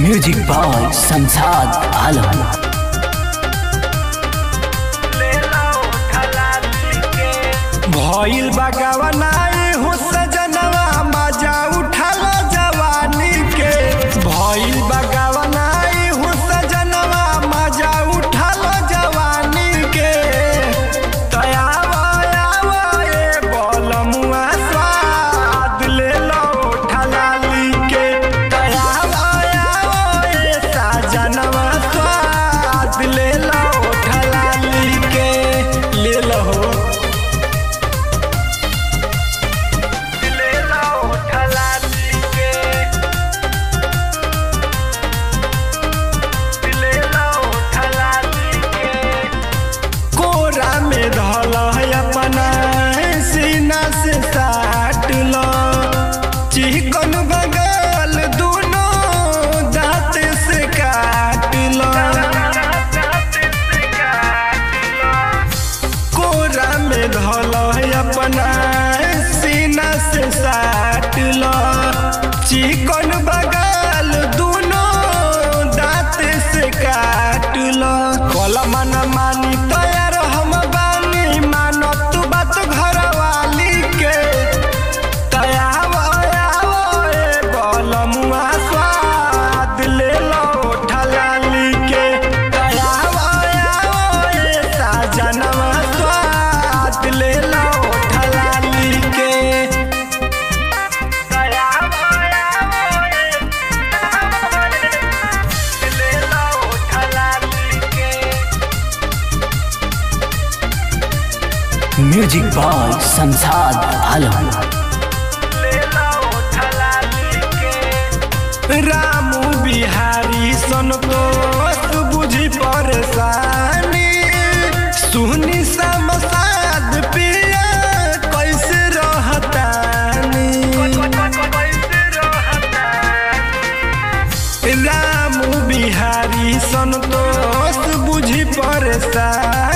music by Sansad आलम भइल बगवनाई हो सजनवा मजा उठल जवानी के भइल बगवनाई हो सजनवा मजा उठल जवानी के तयावा यावा ए बलमुआ स्वाद ले लो ठलाली के तयावा यावा ए सजनवा स्वाद ले लो ठलाली के ले लो ले लो ठलाली के ले लो ठलाली के कोरा में धल है अपना सीना से साट लो चिकन बगल दोनों दांत से काट लो कोरा में धल है अपना सीना से साट लो चिकन बगल दोनों दांत से काट लो कल मन मानी तैयार हम बानी मानो तू बात घर वाली के तयाव आव ए बलमुआ स्वाद ले लो ठलाली के तयाव आव ए साजनवा स्वाद ले लो ठलाली के तयाव आव ए ले लो ठलाली के म्यूजिक बाय संसाद आलम रामू बिहारी संतोष बुझी परेशानी सुनी समसाद पिया कैसे रहतानी रामू बिहारी संतोष बुझी परेशानी